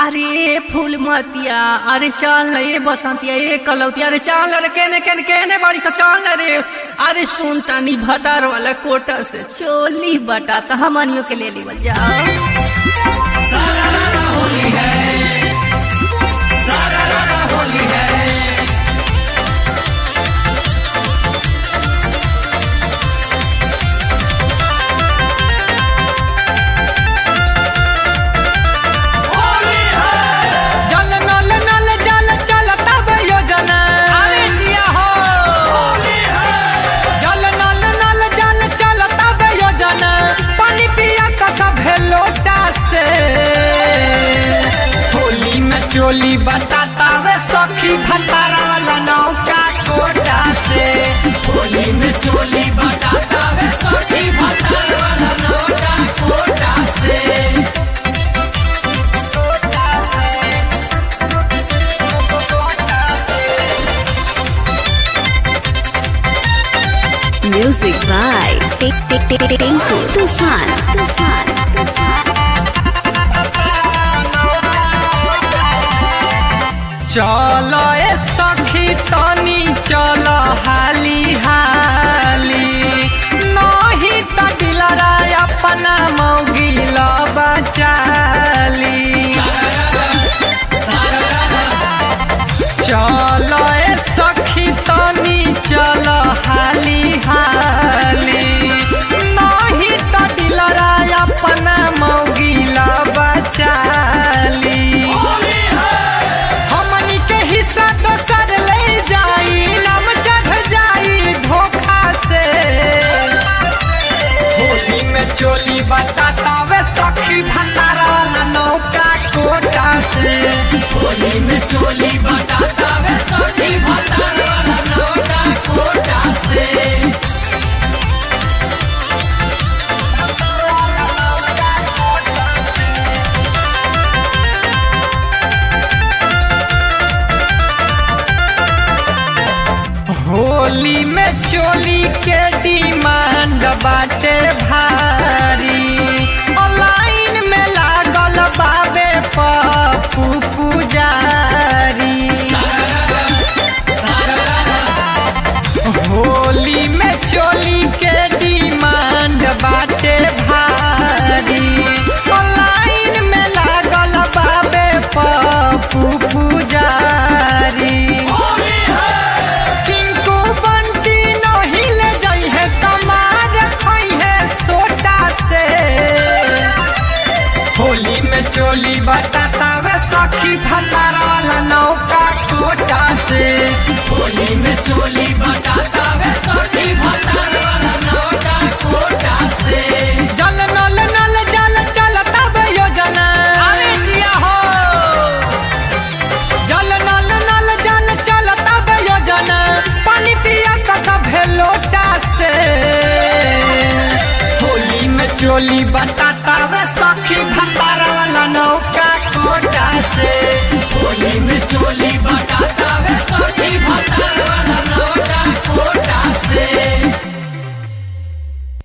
अरे फूल मतिया अरे चल न ये बसंतिया ये कलौतिया अरे चल रे केने केने केने बाड़ी सा चल न रे अरे सुन तानी भदार वाला कोटा से चोली बटा त हमनियो के ले लीवल जाओ जल नल नल जल चलता बे योजना अरे जिया हो जल नल नल जल चलता बे योजना पानी पिया का सब लोटा से होली में चोली बताता वे सखी भतारा वाला नौका कोटा से होली में चोली बताता वे सखी भतारा वाला नौका कोटा से Music by Tik Tik Tik Tik Tinku Tufan Tufan चल ए सखी तनी चल हाली हाली नहीं त दिलरा अपना मौगिल बचाली चल ए सखी तनी चल हाली हाली नहीं त दिलरा अपना मौगिल बचाली हमनी के हिस्सा तो सर ले जाई नम चढ़ जाई धोखा से होली में चोली बताता वे सखी भंडारा वाला नौका कोटा से होली में चोली बताता वे सखी भंडारा वाला नौका कोटा से होली में चोली के डिमांड बाटे भारी ऑनलाइन में लागल बाबे पप्पू पुजारी होली में चोली के डिमांड बाटे भारी ऑनलाइन में लागल बाबे पप्पू पुजारी किनको बंटी नहीं ले जाई है कमार खाई है सोटा से होली में चोली बताता वे सखी भतारा वाला नौका कोटा से होली में चोली बताता वे सखी भतारा वाला नौका कोटा से जल नल नल जल चलता बे योजना अरे जिया हो जल नल नल जल चलता बे योजना पानी पिया का सब लोटा से होली में चोली बताता वे सखी भतारा वाला नौका कोटा से होली में चोली बताता